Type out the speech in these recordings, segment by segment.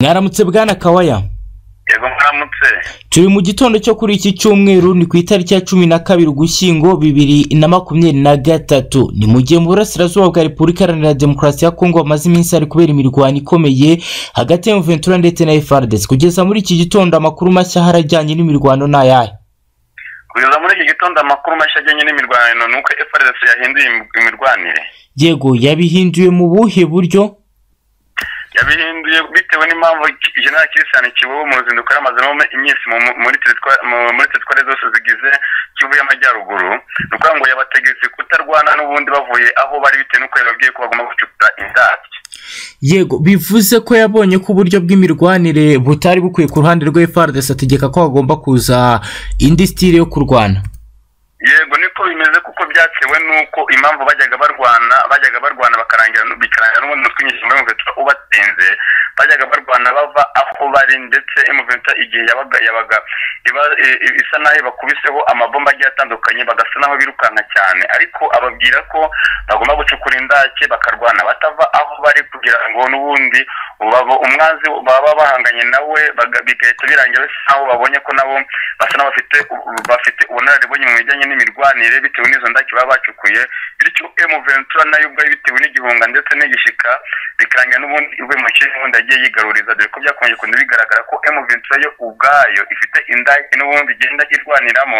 mwaramutse bwana kawaya yego mwaramutse turi mu gitondo cyo kuri iki cyumweru ni ku itariki ya cumi na kabiri ugushyingo bibiri na makumyabiri na gatatu ni mu gihe mu burasirazuba bwa repubulika iharanira demokarasi ya kongo hamaze iminsi hari kubera imirwano ikomeye hagati ya muventura ndetse na frdc kugeza muri iki gitondo amakuru mashya harajyanye n'imirwano ni ayahe kugeza muri iki gitondo amakuru mashya ajyanye n'imirwano ni uko FRDC yahinduye im- imirwanire yego yabihinduye mu buhe buryo yabihinduye bitewe n'impamvu jenerali kirisani kibobo mu ruzinduko yamazemo iminsi mu- mu- muri teritwa- mu- muri teritwari zose zigize kivu y'amajyaruguru ni ukuvuga ngo yabategetse kutarwana n'ubundi bavuye aho bari bitewe n'uko yababwiye ko bagomba gucukuta indabyo yego bivuze ko yabonye ko uburyo bw'imirwanire butari bukwiye ku ruhande rwe frdc ategeka ko hagomba kuza indi sitire yo kurwana yego niko bimeze kuko byatewe n'uko impamvu bajyaga barwana bajyaga barwana bakarangira bikarangira n'ubundi mutwe inyinshi muri muventura ubatsinze bajyaga barwana bava aho bari ndetse muventura igihe yabaga yabaga iba- i- i- isa naho bakubiseho amabomba agiye atandukanye bagasa naho birukanka cyane ariko ababwira ko bagomba gucukura indake bakarwana batava aho bari kugira ngo n'ubundi baba umwanzi baba bahanganye nawe baga- bigahita birangira bisa naho babonye ko nabo basa n'abafite bafite ubunararibonye mu bijyanye n'imirwanire bitewe n'izo ndake baba bacukuye bityo emu ventura nayo ubwayo bitewe n'igihunga ndetse n'igishyika bikarangira n'ubundi iwe mu kindi n'ubundi agiye yigaruriza dore ko byakomeje kugenda bigaragara ko emu ventura yo ubwayo ifite indake n'ubundi igenda irwaniramo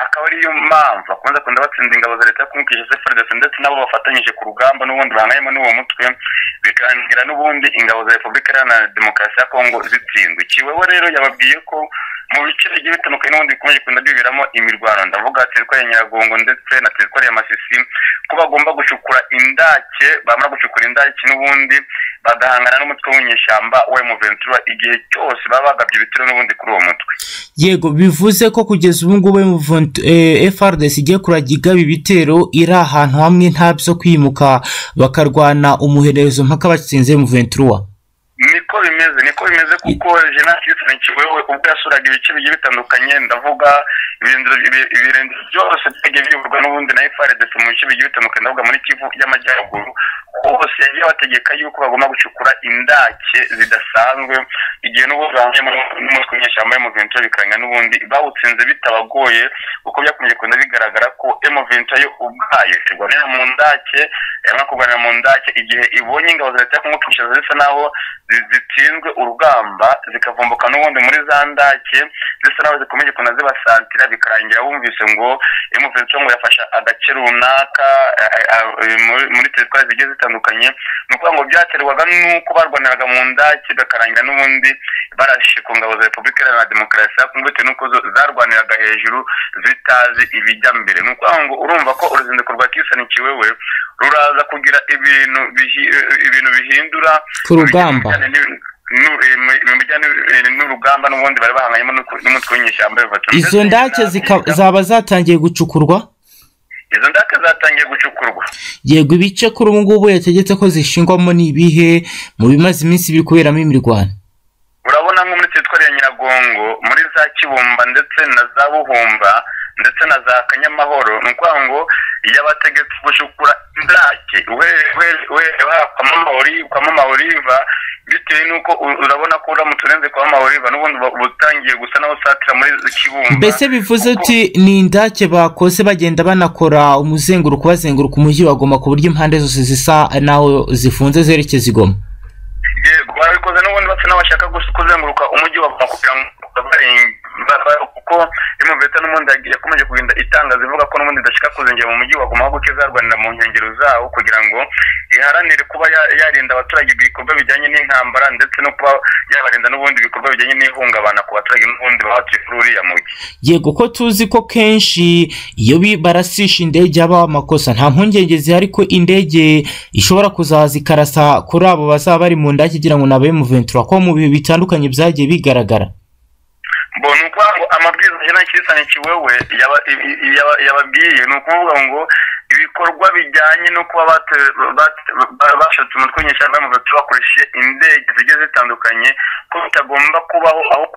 akaba ariyo mpamvu akunze kunda batsinda ingabo za leta kumukisha seferidesi ndetse nabo bafatanyije ku rugamba n'ubundi bahanganyemo n'uwo mutwe bikarangira n'ubundi ingabo za repubulika iharanira demokarasi ya kongo zitsindwe kiweho rero yababwiye ko mu bice bigiye bitandukanye n'ubundi bikomeje kugenda biberamo imirwano ndavuga teritwari ya nyiragongo ndetse na teritwari ya masisi ko bagomba gucukura indake bamara gucukura indake n'ubundi bagahangana n'umutwe w'inyeshyamba wa emuventura igihe cyose baba bagabye ibitero n'ubundi kuri uwo mutwe yego bivuze ko kugeza ubu ngubu M20 eh, FRDC igiye kurajya igaba ibitero iri ahantu hamwe nta byo kwimuka bakarwana umuherezo mpaka batsinze M23 niko bimeze niko bimeze kuko jenasi yisanikiwe ubwo yasuraga ibice bigiye bitandukanye ndavuga ibirindiro- ibi- ibirindiro byose byagiye biyoborwa n'ubundi na frdc mu bice bigiye bitandukanye ndavuga muri kivu y'amajyaruguru hose yagiye abategeka yuko bagomba gucukura indake zidasanzwe igihe n'ubundi bahanganyemo n'umutwe w'inyeshyamba y'umuventura bikaranga n'ubundi bawutsinze bitabagoye kuko byakomeje kugenda bigaragara ko emuventura yo ubwayo irwanira mu ndake yamara kurwanira mu ndake igihe ibonye ingabo za leta yo kumukisha zisa naho zi- zitsinzwe urugamba zikavumbuka n'ubundi muri za ndake zisa naho zikomeje kuna zibasatira bikarangira bumvise ngo emuventura ngo yafasha agace runaka eh, eh, eh, muri- muri teritwari zigiye zitandukanye ni ukuvuga ngo byaterwaga n'uko barwaniraga mu ndake bakarangira n'ubundi barashe ku ngabo za repubulika iharanira demokarasi ya kongo bitewe n'uko zo- zarwaniraga hejuru zitazi ibijya mbere ni ukuvuga ngo urumva ko uruzinduko rwa kisani kiwewe ruraza kugira ibintu bihi- ibintu bihindura ku rugamba ibijyanye n'ibintu- n'u- eh, mu- mu bijyanye n'u- n'urugamba n'ubundi bari bahanganyemo n'uku- n'umutwe w'inyeshyamba w'Inkotanyi. izo ndake zika- zaba zatangiye gucukurwa izo ndake zatangiye gucukurwa yego ibice kuri ubu ngubu yategetse ko zishingwamo ni ibihe mu bimaze iminsi biri kuberamo imirwano urabona nko muri teritwari ya nyiragongo muri za kibumba ndetse na za buhumba ndetse na za kanyamahoro ni ukuvuga ngo yabategetse gucukura indake kwamama oliva bitewe n'uko u- urabona ko uramutse urenze kwamama oliva n'ubundi uba- uba utangiye gusa naho usatira muri kibumba mbese bivuze uti ni indake bakoze bagenda banakora umuzenguruko bazenguruka umujyi wa Goma ku buryo impande zose zisa naho zifunze zerekeza i Goma yego babikoze n'ubundi basa n'abashaka gusa- kuzenguruka umujyi wa Goma kugira ngo barenge- ba- ba- kuko imuveta n'ubundi yagiye- yakomeje kugenda itangaza ivuga ko n'ubundi idashaka kuzengera mu mujyi wa Goma ahubwo ko izarwanira mu nkengero zawo kugira ngo iharanire kuba ya- yarinda abaturage ibikorwa bijyanye n'intambara ndetse no kuba yabarinda n'ubundi ibikorwa bijyanye n'ihungabana ku baturage n'ubundi baba batuye kuri uriya mujyi yego ko tuzi ko kenshi iyo bi- barasisha indege habaho amakosa nta mpungenge zihari ko indege ishobora kuzaza ikarasa kuri abo bazaba bari mu ndake igira ngo ni abemuventura ko mu bihe bitandukanye byagiye bigaragara bo ni ukuvuga ngo amabwiriza ajyana n'ikizana kiwewe yaba- i- i- yaba- yababwiye ni ukuvuga ngo ibikorwa bijyanye no kuba bate- bate- ba- bashatse umutwe w'inyeshyamba y'umuhutu bakoresheje indege zigiye zitandukanye ko bitagomba kubaho aho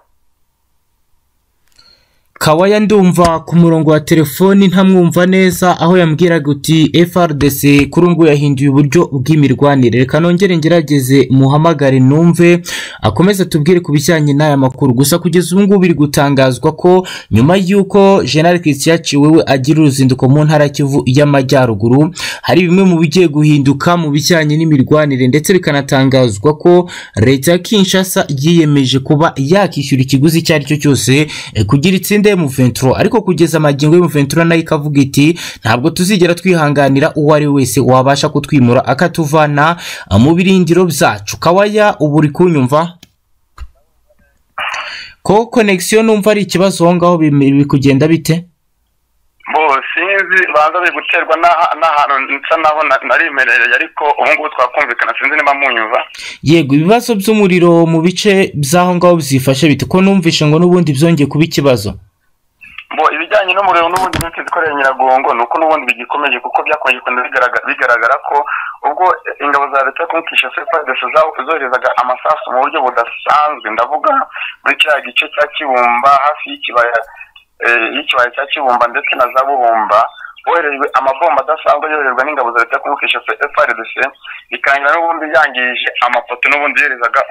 kawaya ndumva ku murongo wa telefoni ntamwumva neza aho yambwiraga uti FRDC kuri ubu yahinduye uburyo bw'imirwanire reka nongere ngerageze muhamagare numve akomeze tubwire ku bijyanye n'aya makuru gusa kugeza ubu ngubu biri gutangazwa ko nyuma y'uko General Christian Ciwewe agira uruzinduko mu ntara ya Kivu y'Amajyaruguru hari bimwe mu bigiye guhinduka mu bijyanye n'imirwanire ndetse bikanatangazwa ko leta ya Kinshasa yiyemeje kuba yakishyura ikiguzi icyo ari cyo cyose eh, kugira itsinde M23 ariko kugeza magingo y'M23 nayo ikavuga iti ntabwo tuzigera twihanganira uwo ari we wese wabasha kutwimura akatuvana eh, mu birindiro byacu kawaya ubu uri kunyumva ko connection numva ari ikibazo aho ngaho bim- biri kugenda bite bo sinzi banza biri guterwa n'aha- n'ahantu nsa naho na- narimerereye ariko ubu ngubu twakumvikana sinzi niba munyumva yego ibibazo by'umuriro mu bice by'aho ngaho byifashe bite ko numvishe ngo n'ubundi byongeye kuba ikibazo bo ibijyanye n'umuriro n'ubundi byinshi zikorera nyiragongo ni uko n'ubundi bigikomeje kuko byakomeje kugenda bigaragara, bigaragara ko ubwo ingabo za leta yo kumukisha sepadesi zoherezaga amasasu mu buryo budasanzwe ndavuga muri cya gice cya kibumba hafi y'ikibaya eh, y'ikibaya cya kibumba ndetse na za bubumba boherejwe amabomba adasanzwe yoherezwa n'ingabo za leta yo kumukisha frdc bikangira n'ubundi yangije amafoto n'ubundi yoherezaga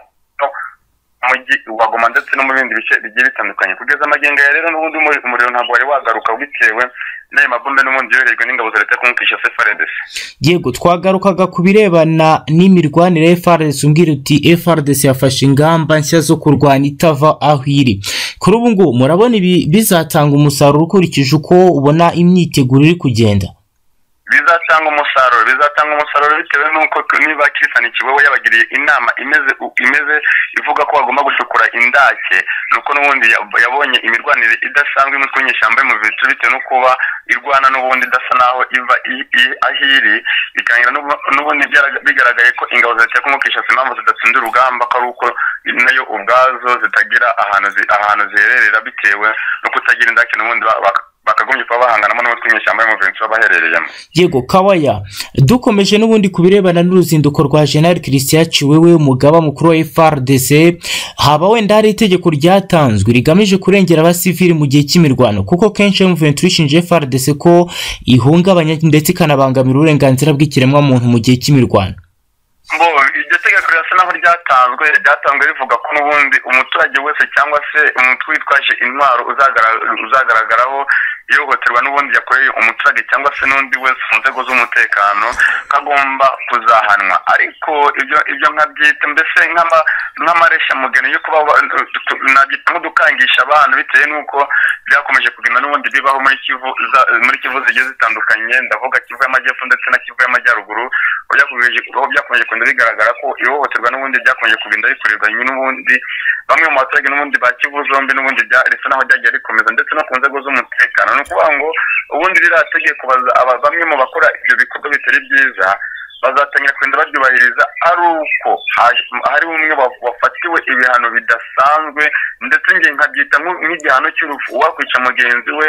mujyi wa Goma ndetse no mu bindi bice bigiye bitandukanye kugeza amagenga ya rero n'ubundi umuri- umuriro ntabwo wari wagaruka bitewe n'ayo mabombe n'ubundi yoherejwe n'ingabo za leta kumukisha sefaredesi yego twagarukaga ku birebana n'imirwanire ya FRDC umbwira uti FRDC yafashe ingamba nshya zo kurwanya itava aho iri kuri ubu ngubu murabona ibi bizatanga umusaruro ukurikije uko ubona imyiteguro iri kugenda bizatanga umusaruro bizatanga umusaruro bitewe n'uko tu- niba Kirifani Kiwewe yabagiriye inama imeze u- imeze ivuga ko bagomba gucukura indake nuko n'ubundi yab- yabonye imirwanire idasanzwe imitwe nyeshyamba mu bicu bitewe no kuba irwana n'ubundi idasa naho iva i- i- aho iri bikangira n'ubu- n'ubundi byaraga- bigaragaye ko ingabo za leta yo kumukisha impamvu zidatsinda urugamba ko ari uko nayo ubwazo zitagira ahantu zi- ahantu zihererera bitewe no kutagira indake n'ubundi ba- bak- bakagumye kuba bahanganamo n'umutwe nyeshyamba mu bicu baba baherereyemo yego kawaya dukomeje n'ubundi ku birebana n'uruzinduko rwa general christian ciwewe umugaba mukuru wa frdc haba wenda hari itegeko ryatanzwe rigamije kurengera abasivili mu gihe cy'imirwano kuko kenshi M23 ishinja frdc ko ihungabanya ndetse ikanabangamira uburenganzira bw'ikiremwamuntu mu gihe cy'imirwano bo iryo tegeko rirasa naho ryatanzwe ryatanzwe rivuga ko n'ubundi umuturage wese cyangwa se umutwe witwaje intwaro uzagaragara- uzagaragaraho ihohoterwa n'ubundi yakoreye umuturage cyangwa se n'undi wese mu nzego z'umutekano ko agomba kuzahanwa ariko ibyo ibyo nkabyita mbese nk'ama- nk'amaresha mugeni yo kuba ba- tu- nabyita nko dukangisha abantu bitewe n'uko byakomeje kugenda n'ubundi bibaho muri kivu za- muri kivu zigiye zitandukanye ndavuga kivu y'amajyepfo ndetse na kivu y'amajyaruguru aho byakomeje- aho byakomeje kugenda bigaragara ko ihohoterwa n'ubundi ryakomeje kugenda rikorerwa n'ubundi bamwe mu baturage n'ubundi ba kivu zombi n'ubundi bya- risa naho ryagiye rikomeza ndetse no ku nzego z'umutekano ni ukuvuga ngo ubundi ririya tegeko baza- aba- bamwe mu bakora ibyo bikorwa bitari byiza bazatangira kugenda baryubahiriza ari uko haje- hari umwe wa- wafatiwe ibihano bidasanzwe ndetse njye nkabyita nk'u- nk'igihano cy'urupfu uwakwica mugenzi we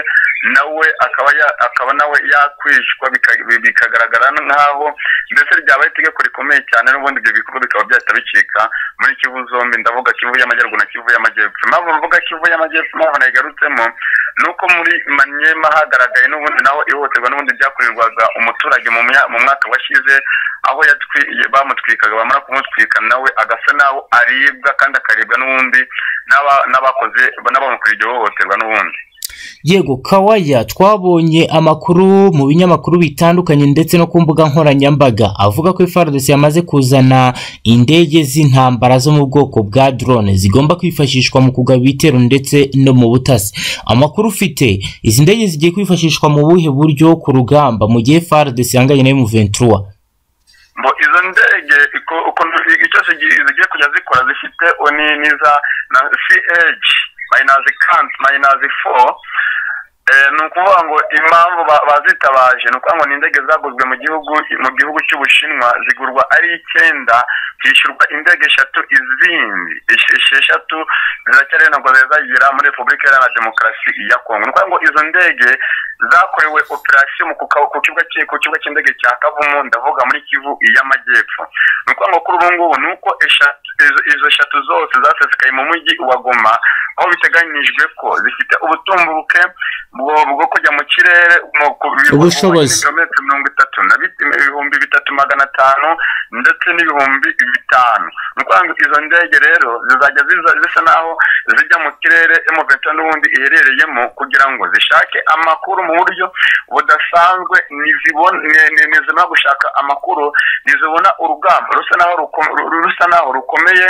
nawe akaba ya- akaba nawe yakwicwa bika- bi- bikagaragara nk'aho mbese ryabaye itegeko rikomeye cyane n'ubundi ibyo bikorwa bikaba byahita bicika muri kivu zombi ndavuga kivu y'amajyaruguru na kivu y'amajyepfo impamvu mvuga kivu y'amajyepfo impamvu nayigarutsemo ni uko muri manyema hagaragaye n'ubundi naho ihohoterwa n'ubundi byakorerwaga umuturage mu mya- mu mwaka washize aho yatwi- bamutwikaga bamara kumutwika nawe agasa naho aribwa kandi akaribwa n'ubundi n'aba- n'abakoze n'abamukuriye iryo hohoterwa n'ubundi yego kawaya twabonye amakuru mu binyamakuru bitandukanye ndetse no ku mbuga nkoranyambaga avuga ko FARDC yamaze kuzana indege z'intambara zo mu bwoko bwa drone zigomba kwifashishwa mu kugaba ibitero ndetse no mu butasi amakuru ufite izi ndege zigiye kwifashishwa mu buhe buryo ku rugamba mu gihe FARDC yanganye na M23 bo izo ndege iko- ukuntu icyo zigi- zigiye kujya zikora zifite oni n'iza na ch mayinazi kanti mayinazi fo Eh, ni ukuvuga ngo impamvu ba- bazitabaje ni ukuvuga ngo ni indege zaguzwe mu gihugu mu gihugu cy'ubushinwa zigurwa ari icyenda hishyurwa indege eshatu izindi esh- esheshatu ziracyari ntabwo zari zagera muri repubulika iharanira demokarasi ya kongo ni ukuvuga ngo izo ndege zakorewe operasiyo mu kuka- ku kibuga cy'i- ku kibuga cy'indege cya kavumu ndavuga muri kivu y'amajyepfo ni ukuvuga ngo kuri ubu ngubu ni uko eshatu- izo izo eshatu zose zasesekaye mu mujyi wa goma aho biteganyijwe ko zifite ubutumburuke bwo bwo kujya mu kirere mu ku- mu- Ubushobozi. ibirometero mirongo itatu na bit- ibihumbi bitatu magana atanu ndetse n'ibihumbi bitanu ni ukuvuga ngo izo ndege rero zizajya ziza- zisa naho zijya mu kirere emuventa n'ubundi iherereyemo kugira ngo zishake amakuru mu buryo budasanzwe ntizibona ntizimara gushaka amakuru ntizibona urugamba rusa naho ruko- ru- rusa naho rukomeye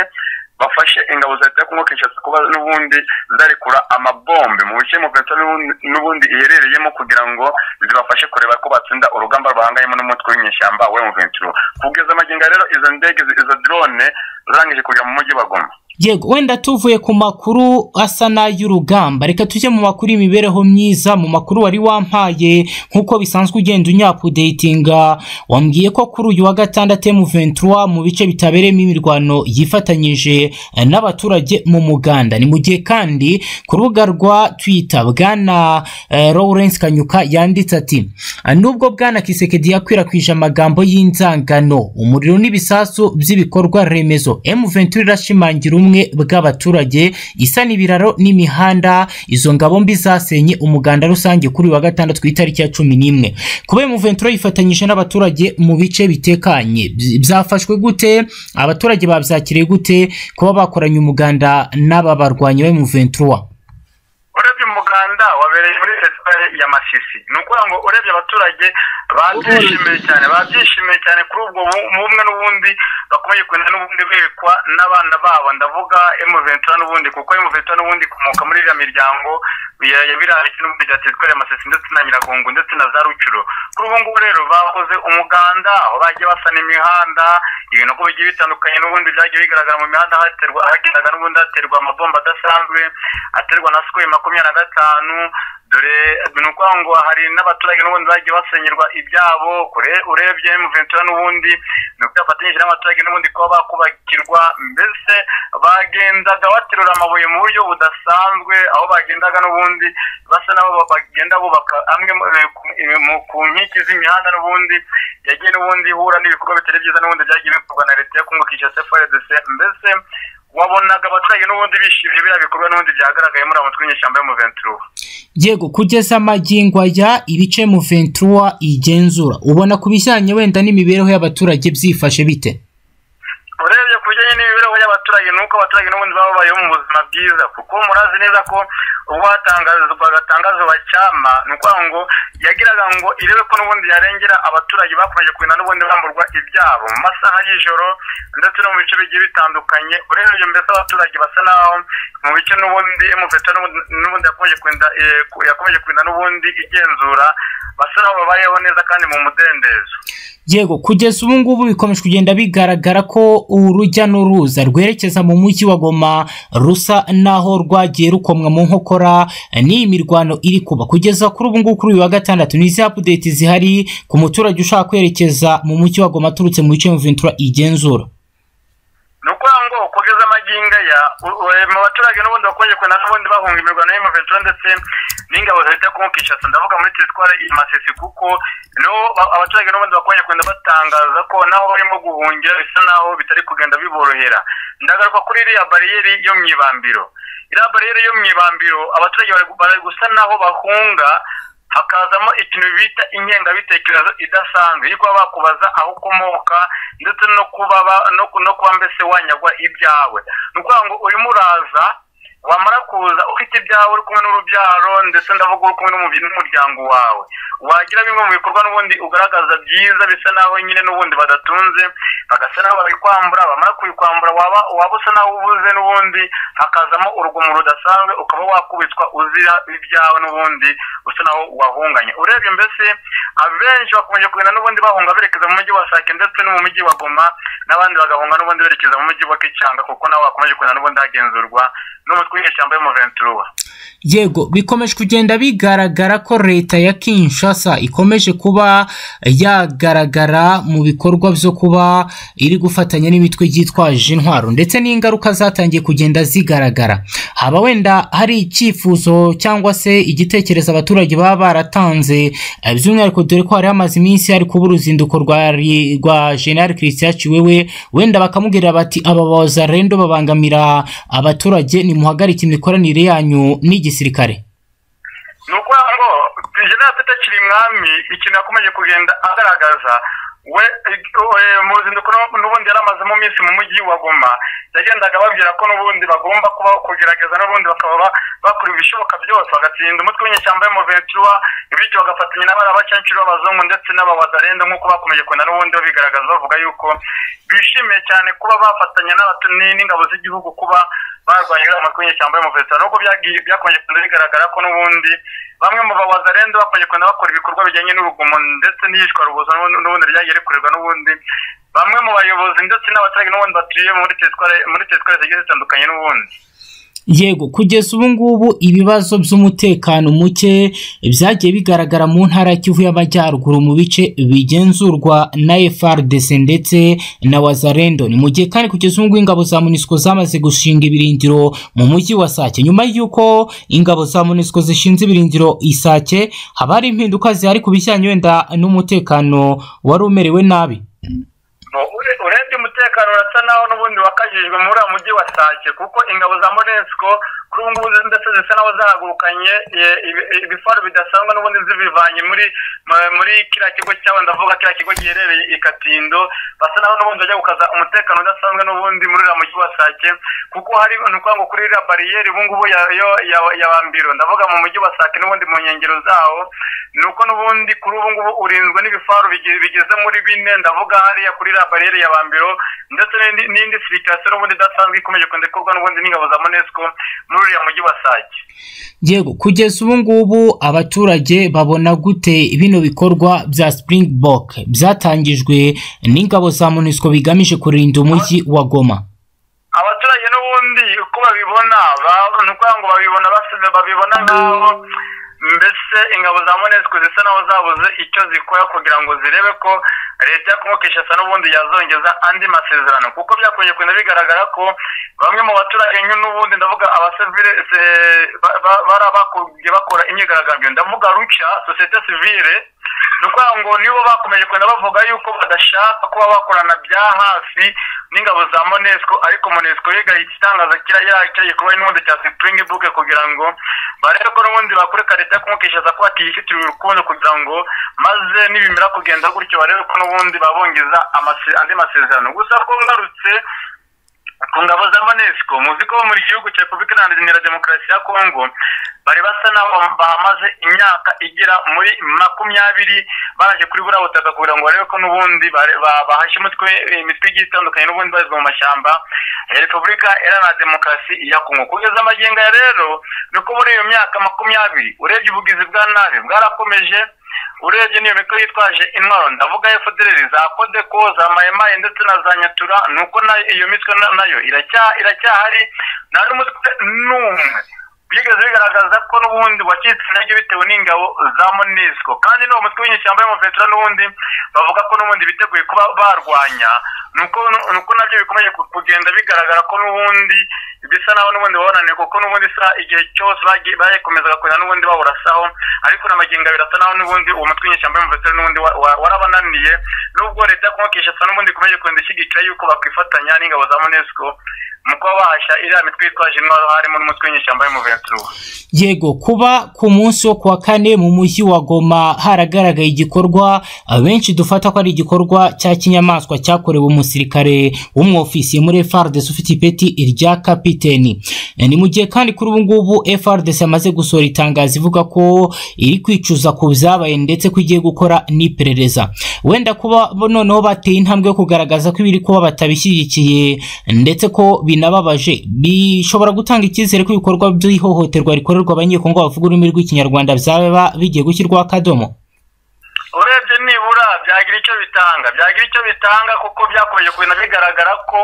bafashe ingabo za leta ya Kongo Kinshasa kuba n'ubundi zarekura amabombe mu bice Muventa n'ubundi- n'ubundi iherereyemo kugira ngo zibafashe kureba ko batsinda urugamba rwahangayemo n'umutwe w'inyeshyamba wa M23 kugeza amagingo rero izo ndege izo drone zarangije kujya mu mujyi wa Goma yego wenda tuvuye ku makuru asa n'ay'urugamba reka tujye mu makuru y'imibereho myiza mu makuru wari wampaye nk'uko bisanzwe ugenda unyapudetinga wambwiye ko kuri uyu wa gatandatu M23 mu bice bitabereyemo imirwano yifatanyije eh, n'abaturage mu muganda ni mu gihe kandi ku rubuga rwa Twitter bwana eh, Lawrence Kanyuka yanditse ati nubwo bwana Kisekedi yakwirakwije amagambo y'inzangano umuriro n'ibisasu by'ibikorwa remezo M23 irashimangira ubumwe bw'abaturage isana ibiraro n'imihanda izo ngabo mbi zasenye umuganda rusange kuri uyu wa gatandatu ku itariki ya cumi n'imwe kuba M23 yifatanyije n'abaturage mu bice bitekanye byi- byafashwe gute abaturage babyakiriye gute kuba bakoranye umuganda n'aba barwanyi ba M23 urebye umuganda wabereye muri fesitivale ya masisi ni ukuvuga ngo urebye abaturage babyishimiye cyane babyishimiye cyane kuri ubwo bu- bumwe n'ubundi bakomeye kugenda n'ubundi berekwa n'abana babo ndavuga emuventura n'ubundi kuko emuventura n'ubundi ikomoka muri iriya miryango ya- ya biriya bice n'ubundi bya fesitivale ya masisi ndetse na nyiragongo ndetse na za rucuro kuri ubu ngubu rero bakoze umuganda aho bagiye basana imihanda ibintu uko bigiye bitandukanye n'ubundi byagiye bigaragara mu mihanda haterwa hageraga n'ubundi haterwa amabomba adasanzwe aterwa na sikoro makumyabiri na gatanu dore ni ukuvuga ngo hari n'abaturage n'ubundi bagiye basenyerwa ibyabo kure urebye emuventura n'ubundi ni uko yafatanyije n'abaturage n'ubundi kuba bakubakirwa mbese bagendaga baterura amabuye mu buryo budasanzwe aho bagendaga n'ubundi basa n'abo ba- bagenda bubaka amwe mu- ku- mu- ku nkiki z'imihanda n'ubundi yagiye n'ubundi ihura n'ibikorwa bitari byiza n'ubundi byagiye bikorwa na leta yo kunguka icyo cfrdc mbese wabonaga abaturage n'ubundi bishimye biriya bikorwa n'ubundi byagaragaye muri abo mutwe w'inyeshyamba yo mu ventura yego kugeza amagingo aya ibice mu 23 igenzura ubona ku bijyanye wenda n'imibereho y'abaturage byifashe bite urebye ku bijyanye n'imibereho y'abaturage ni uko abaturage n'ubundi baba babayeho mu buzima bwiza kuko murazi neza ko ubwo hatangazwaga tangazo bacyama ni ukuvuga ngo yagiraga ngo irebe ko n'ubundi yarengera abaturage bakomeje kugenda n'ubundi bamburwa ibyabo mu masaha y'ijoro ndetse no mu bice bigiye bitandukanye urebye mbese abaturage basa naho mu bice n'ubundi emufeta n'ubundi yakomeje kugenda eh, ku- yakomeje kugenda n'ubundi igenzura basa naho babayeho neza kandi mu mudendezo yego kugeza ubu ngubu bikomeje kugenda bigaragara ko urujya n'uruza rwerekeza mu mujyi wa goma rusa n'aho rwagiye rukomwa mu nkokora n'iyi mirwano iri kuba kugeza kuri ubu ngubu kuri uyu wa gatandatu ni izi apudeti zihari ku muturage ushaka kwerekeza mu mujyi wa goma aturutse mu bice ventura igenzura ni ukuvuga ngo kugeza amagingo aya u- u- mu baturage n'ubundi bakomeje kugenda n'ubundi bahunga imirwano y'amaventura ndetse n'ingabo za leta ku Kinshasa ndavuga muri teritwari i Masisi kuko niho ba- abaturage n'ubundi bakomeje kugenda batangaza ko naho barimo guhungira bisa naho bitari kugenda biborohera ndagaruka kuri iriya bariyeri yo mu ibambiro iriya bariyeri yo mu ibambiro abaturage bari- bari gusa naho bahunga hakazamo ikintu bita ingengabitekerezo idasanzwe yo kuba bakubaza aho ukomoka ndetse no kuba ba- no ku- no kuba mbese wanyagwa ibyawe ni ukuvuga ngo urimo uraza wamara kuza ufite ibyawe uri kumwe n'urubyaro ndetse ndavuga uri kumwe n'umubi- n'umuryango wawe wagira bimwe mu bikorwa n'ubundi ugaragaza byiza bisa naho nyine n'ubundi badatunze bagasa naho babikwambura bamara kubikwambura waba waba usa naho ubuze n'ubundi hakazamo urugomo rudasanzwe ukaba wakubitwa uzira ibyawe n'ubundi usa naho wahunganye urebye mbese abenshi bakomeje kugenda n'ubundi bahunga berekeza mu mujyi wa sake ndetse no mu mujyi wa goma n'abandi bagahunga n'ubundi berekeza mu mujyi wa kicanga kuko naho bakomeje kugenda n'ubundi hagenzurwa n'umutwe w'inyeshyamba yo mu ventura yego bikomeje kugenda bigaragara ko leta ya kinshasa ikomeje kuba yagaragara mu bikorwa byo kuba iri gufatanya n'imitwe yitwaje intwaro ndetse n'ingaruka zatangiye kugenda zigaragara haba wenda hari icyifuzo cyangwa se igitekerezo abaturage baba baratanze eh, by'umwihariko dore ko hari hamaze iminsi hari kuba uruzinduko rwa ri- rwa general christian ciwewe wenda bakamubwira bati aba bazarendo babangamira abaturage nimuhagarike imikoranire yanyu n'igisirikare ni uko ngo jenerali pete akiri mwami ikintu yakomeje kugenda agaragaza we we, mu ruzinduko n'u- n'ubundi yari amazemo iminsi mu mujyi wa goma yagendaga ababwira ko n'ubundi bagomba kuba kugerageza n'ubundi bakaba ba- bakora ibishoboka byose bagatsinda umutwe w'inyeshyamba y'umuventura bityo bagafatanya n'abarabacancuro b'abazungu ndetse n'abawadarenda nk'uko bakomeje kugenda n'ubundi babigaragaza bavuga yuko bishimiye cyane kuba bafatanya n'abatu- ni- n'ingabo z'igihugu kuba barwanya iriya matwi y'inyeshyamba y'umuventura nubwo byagiye- byakomeje kugenda bigaragara ko n'ubundi bamwe mu bawazarenze bakomeje kugenda bakora ibikorwa bijyanye n'urugomo ndetse n'iyicwa rubozo n'ubundi n'ubundi ryagiye rikorerwa n'ubundi bamwe mu bayobozi ndetse n'abaturage n'ubundi batuye muri teritwari muri teritwari zigiye zitandukanye n'ubundi yego kugeza ubu ngubu ibibazo by'umutekano muke byagiye bigaragara mu ntara ya kivu y'amajyaruguru mu bice bigenzurwa na frdc ndetse na wazarendo ni mu gihe kandi kugeza ubu ngubu ingabo za munisiko zamaze gushinga ibirindiro mu mujyi wa sake nyuma y'uko ingabo za munisiko zishinze ibirindiro i sake haba hari impinduka zihari ku bijyanye wenda n'umutekano wari umerewe nabi No, ure- urebye umutekano urasa naho n'ubundi wakajijwe muri uriya mujyi wa sake kuko ingabo za monesco kuri ubu ngubu ndetse zisa naho zahagurukanye e, ibi- ibifaru bidasanzwe n'ubundi zibivanye muri mu- muri kiriya kigo cyabo ndavuga kiriya kigo giherereye i katindo basa naho n'ubundi bajya gukaza umutekano udasanzwe n'ubundi muri uriya mujyi wa sake kuko hari ni ukuvuga ngo kuri iriya bariyeri ubu ngubu ya- yo- ya- ya bambiro ndavuga mu mujyi wa sake n'ubundi mu nkengero zawo ni uko n'ubundi kuri ubu ngubu urinzwe n'ibifaru bige- bigeze muri bine ndavuga hariya kuri iriya bariyeri ya bambiro ndetse n'indi- n'indi sirikasiyo n'ubundi idasanzwe ikomeje kugenda ikorwa n'ubundi n'ingabo za monesco muri uriya mujyi wa sake yego kugeza ubu ngubu abaturage babona gute bino bikorwa bya springbok byatangijwe n'ingabo za munisiko bigamije kurinda umujyi wa goma abaturage n'ubundi uko babibona ba- ni ukuvuga ngo babibona basize babibona nk'aho mbese ingabo za monesco zisa naho zabuze icyo zikora kugira ngo zirebe ko leta ya Congo Kinshasa n'ubundi yazongeza andi masezerano kuko byakomeje kugenda bigaragara ko bamwe mu baturage nyu- n'ubundi ndavuga abasivile se- ba- ba- bari abakugiye bakora imyigaragambyo ndavuga ruca sosiyete sivile ni ukuvuga ngo nibo bakomeje kugenda bavuga yuko badashaka kuba bakorana bya hafi n'ingabo za monesco ariko monesco yigahita itangaza kiriya kiriya gikorwa n'ubundi cya spring book kugira ngo barebe ko n'ubundi bakureka leta yo kumukishaza ko batiyifitiriye urukundo kugira ngo maze nibimera kugenda gutyo barebe ko n'ubundi babongeza amase- andi masezerano gusa ko ngarutse ku ngabo za monesco muzi ko mu gihugu cya repubulika iharanira demokarasi ya kongo bari basa n'aho bahamaze imyaka igera muri makumyabiri baraje kuri buriya butaka kugira ngo barebe ko n'ubundi bare- ba- bahashye umutwe imitwe igiye itandukanye n'ubundi barizwa mu mashyamba ya repubulika iharanira demokarasi ya kongo kugeza amagingo ya rero ni uko muri iyo myaka makumyabiri urebye ubugizi bwa nabi bwarakomeje urebye n'iyo mikoro yitwaje intwaro ndavuga fdr za kodeko za mayimayi ndetse na za nyatura ni uko nayo iyo mitwe na- nayo iracya- iracyahari nta n'umutwe n'umwe byigeze bigaragaza ko n'ubundi wacitse intege bitewe n'ingabo za monisco kandi n'uwo mutwe w'inyeshyamba y'umuventura n'ubundi bavuga ko n'ubundi biteguye kuba barwanya ni uko ni uko nabyo bikomeje ku- kugenda bigaragara ko n'ubundi bisa naho n'ubundi babonaniye kuko n'ubundi isa igihe cyose bagiye- bakomezaga kugenda n'ubundi bawurasaho ariko n'amagingo abiri asa naho n'ubundi uwo mutwe w'inyeshyamba y'umuvetera n'ubundi wa- wa- warabananiye nubwo leta yo kumukisha asa n'ubundi ikomeje kugenda ishyigikira yuko bakwifatanya n'ingabo za monesco mu kuba bahashya iriya mitwe yitwaje intwaro harimo n'umutwe w'inyeshyamba y'umuventura yego kuba ku munsi wo kuwa kane mu mujyi wa goma haragaragaye igikorwa abenshi dufata ko ari igikorwa cya kinyamaswa cyakorewe umusirikare w'umwofisiye muri frdc ufite ipeti irya kapiteni Eh, ni mu gihe kandi kuri ubu ngubu frdc yamaze gusohora itangazo ivuga ko iri kwicuza ku byabaye ndetse ko igiye gukora n'iperereza wenda kuba bo noneho bateye intambwe yo kugaragaza ko ibiri kuba batabishyigikiye ndetse ko binababaje bishobora gutanga icyizere ko ibikorwa by'ihohoterwa rikorerwa abanyekongo bavuga ururimi rw'ikinyarwanda byaba bigiye gushyirwaho akadomo urebye nibura bya byagira icyo bitanga byagira icyo bitanga kuko byakomeje kugenda bigaragara ko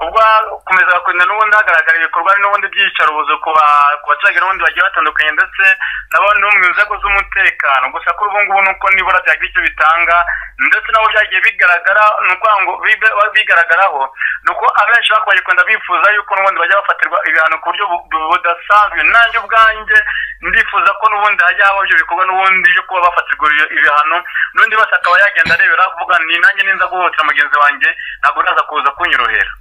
ubwo hakomezaga kugenda n'ubundi hagaragara ibikorwa n'ubundi by'iyicarubozo ku ba- ku baturage n'ubundi bagiye batandukanye ndetse nabo no mu nzego z'umutekano gusa kuri ubu ngubu nuko nibura byagira icyo bitanga ndetse nabo byagiye bigaragara ni ukuvuga ngo bibe- bigaragaraho ni uko abenshi bakomeje kugenda bifuza yuko n'ubundi bajya bafatirwa ibihano ku buryo bu- bu- budasanzwe nanjye ubwanjye ndifuza ko n'ubundi hajya habaho ibyo bikorwa n'ubundi byo kuba bafatirwa ibyo- ibihano n'undi wese akaba yagenda arebera avuga ni nanjye ninza guhohotera mugenzi wanjye ntabwo uraza kuza kunyorohera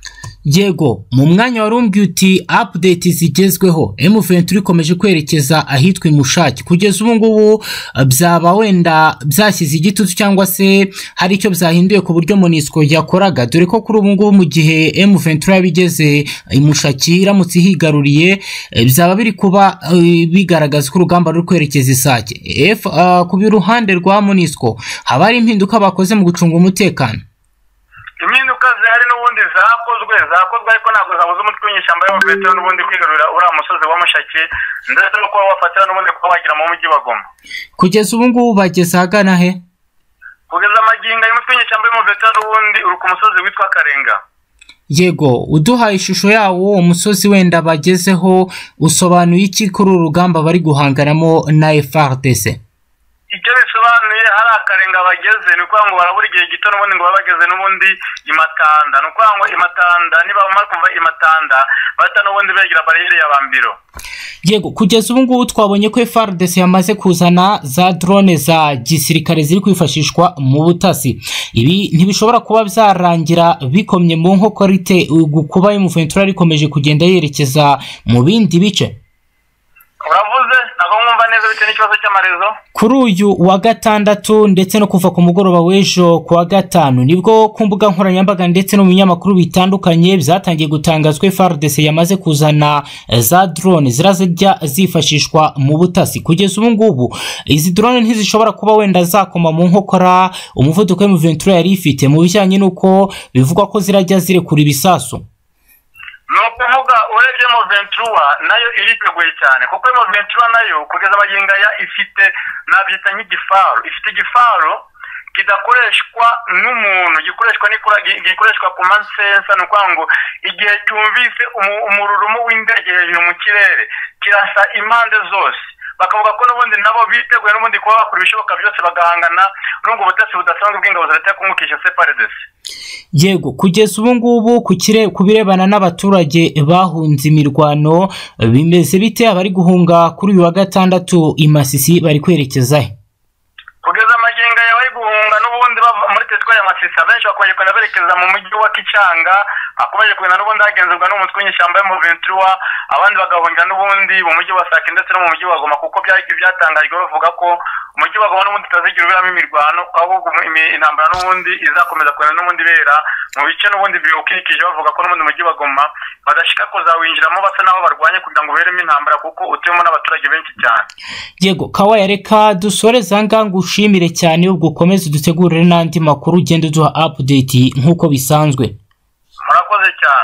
yego mu mwanya wari umbwiye uti apudeti zigezweho M23 ikomeje kwerekeza ahitwa imushaki kugeza ubu ngubu eh, byaba wenda byashyize igitutu cyangwa se hari icyo byahinduye ku buryo monisco yakoraga dore ko kuri ubu ngubu mu gihe M23 yabigeze imushaki iramutse ihigaruriye eh, byaba biri kuba eh, bigaragaza ko urugamba ruri kwerekeza isake F, eh, ku ruhande rwa monisco haba hari impinduka bakoze mu gucunga umutekano impinduka zihari n'ubundi zakozwe zakozwe ariko ntabwo zabuze umutwe w'inyeshyamba y'abavetera n'ubundi kwigarurira uriya musozi wa mushaki ndetse no kuba wafatira n'ubundi kuba wagira mu mujyi bagoma kugeza ubu ngubu bageze ahagana he kugeza amagingo ayo umutwe w'inyeshyamba y'abavetera n'ubundi uri ku musozi witwa karenga yego uduhaye ishusho yawo uwo musozi wenda bagezeho usobanuye iki kuri uru rugamba bari guhanganamo na FRDC icyo bisobanuye hari akarenga bageze ni ukuvuga ngo barabura igihe gito n'ubundi ngo babe bageze n'ubundi imatanda ni ukuvuga ngo imatanda nibamara kuva imatanda bahita n'ubundi begera bariyeri ya bambiro yego kugeza ubu ngubu twabonye ko FRDC yamaze kuzana za drone za gisirikare ziri kwifashishwa mu butasi ibi ntibishobora kuba byarangira bikomye mu nkokorite kuba M23 rikomeje kugenda yerekeza mu bindi bice uravuze ntabwo mwumva neza bitewe n'ikibazo cy'amarezo kuri uyu wa gatandatu ndetse no kuva ku mugoroba w'ejo ku wa gatanu nibwo ku mbuga nkoranyambaga ndetse no mu binyamakuru bitandukanye byatangiye gutangazwa FARDC yamaze kuzana eh, za drone zirazijya zifashishwa mu butasi kugeza ubu ngubu izi drone ntizishobora kuba wenda zakoma mu nkokora umuvuduko M23 yari ifite mu bijyanye n'uko bivugwa ko zirajya zirekura ibisasu ni ukuvuga urebye mo ventura nayo iriteguye cyane kuko mo ventura nayo kugeza amagingo aya ifite nabyita nk'igifaru ifite igifaru kidakoreshwa n'umuntu gikoreshwa n'ikora gi- gikoreshwa ku mansensa ni ukuvuga ngo igihe cyumvise umu- umururumo w'indege hejuru mu kirere kirasa impande zose bakavuga ko n'ubundi nabo biteguye n'ubundi kuba bakora ibishoboka byose bagahangana n'ubwo butasi budasanzwe bw'ingabo za leta yo kumukisha separedesi yego kugeza ubu ngubu ku kire- ku birebana n'abaturage bahunze imirwano bimeze bite abari guhunga kuri uyu wa gatandatu i masisi bari kwerekeza he kugeza amagingo yawe ari guhunga n'ubundi bava muri teritwari ya masisi abenshi bakomeje kugenda berekeza mu mujyi wa kicanga hakomeje kugenda n'ubundi hagenzurwa n'umutwe w'inyeshyamba yo mu ventura abandi bagahungira n'ubundi mu mujyi wa sake ndetse no mu mujyi wa goma kuko byari byatangajwe bavuga ko umujyi wa goma n'ubundi utazigira uberamo imirwano ahubwo imi- intambara n'ubundi izakomeza kugenda n'ubundi ibera mu bice n'ubundi biwukikije bavuga ko n'ubundi mujyi wa goma badashika kuzawinjiramo basa n'aho barwanye kugira ngo uberemo intambara kuko utuwemo n'abaturage benshi cyane yego kawaya reka dusoreze aha ngaha ngushimire cyane ubwo ukomeze udutegurire n'andi makuru ugenda uduha apudeti nk'uko bisanzwe murakoze cyane